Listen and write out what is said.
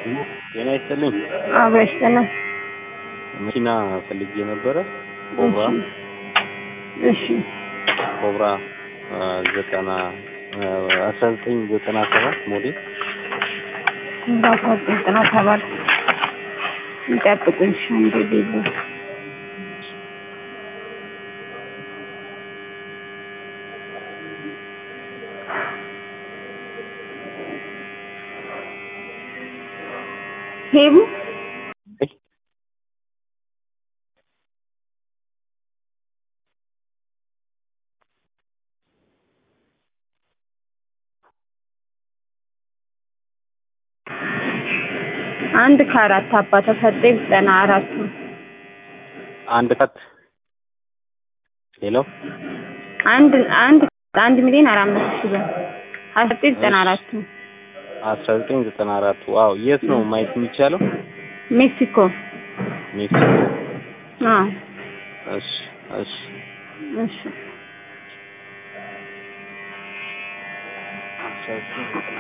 ጤና ይስጥልኝ። አብሮ ይስጥልን። መኪና ፈልጌ ነበረ። ኮብራ እሺ ኮብራ ዘጠና አስራ ዘጠኝ ዘጠና ሰባት ሞዴል እንዳሳ ዘጠና ሰባት ይጠብቁኝ። እሺ አንዴ ቢሉ ሄቡ አንድ ከአራት አባ ተሰጠ ዘጠና አራቱ አንድ ቀት ሄሎ አንድ አንድ አንድ ሚሊዮን አራት መቶ ሺህ ብር አስራ ዘጠኝ ዘጠና አራቱ አስራ ዘጠኝ ዘጠና አራቱ ዋው የት ነው ማየት የሚቻለው? ሜክሲኮ ሜክሲኮ። አዎ እሺ እሺ እሺ አስራ ዘጠኝ ዘጠና